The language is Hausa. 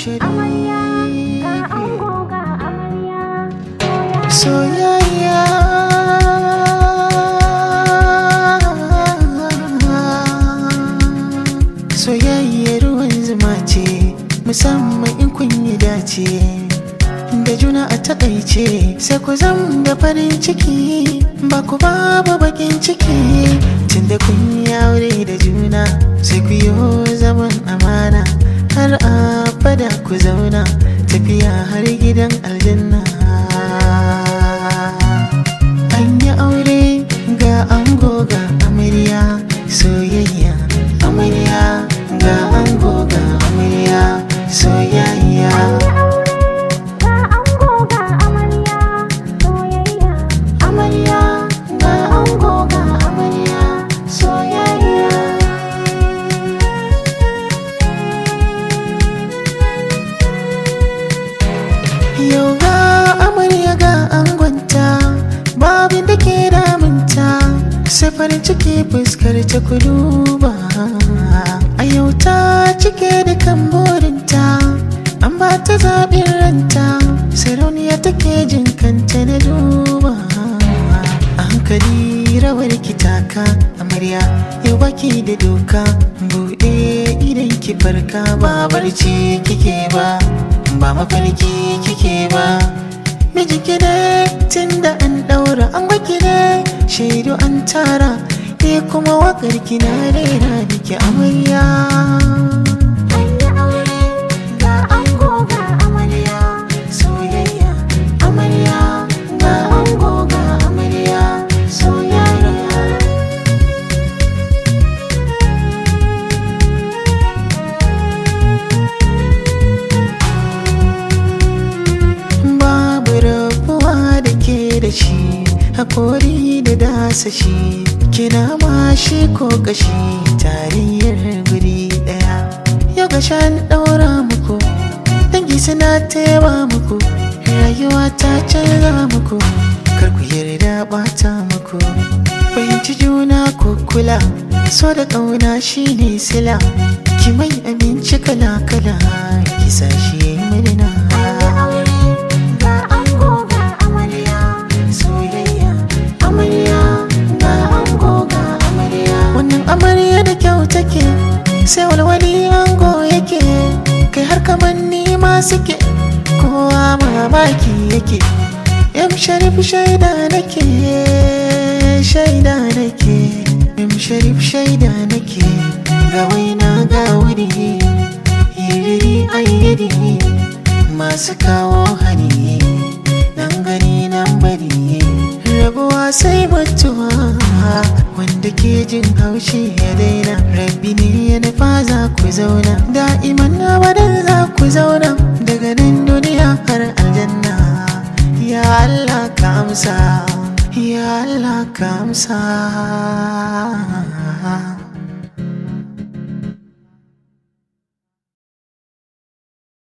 amarya ga sharifi ango ga amarya soyayya soyayya ruwan zuma ce musamman in kun yi dace da juna a takaice sai ku zam da farin ciki ba ku babu bakin ciki tunda kun yi aure da juna sai ku yi zaman amana har abada ku zauna tafiya har gidan aljanna an yi aure ga ango ga amarya soyayya amarya ga ango ga amarya soyayya ga ango ga amarya soyayya amarya ga ango ga amarya soyayya yau ga amarya ga angonta babin da ke damunta sai farin ciki fuskar ta kuduba a yau ta cike da kan burinta an ba ta zaɓin ranta sarauniya take jin kanta na duba a hankali rawar kitaka amarya yau baki da doka buɗe idan ki farka ba barci kike ba ba mafarki kike ba miji ki ne tunda an ɗaura an baki ne shaidu an tara ni kuma wakar ki na rera miki amarya an yi aure ga ango ga amarya soyayya amarya ga ango ga amarya soyayya babu rabuwa da ke da shi hakori da dasa shi kina ma shi ko kashi tarayyar guri daya yau ga shan daura muku dangi suna taiwa muku rayuwa ta canza muku kar ku yarda bata muku fahimci juna ko kula so da ƙauna shine sila ki mai abinci kala kala ki sa shi yayi murna ga ango ga amarya soyayya amarya ga ango ga amarya wannan amarya da kyau take sai walwali ango yake kai har kaman ni ma suke kowa mamaki yake yam sharif shaida nake shaida nake yam sharif shaida nake ga waina ga wuri yiri ayyiri masu kawo hani nan gani nan bari rabuwa sai mutuwa wanda ke jin haushi ya daina rabbi ne ya nufa za ku zauna da'iman abadan za ku zauna daga nan duniya har aljanna ya Allah ka amsa ya Allah ka amsa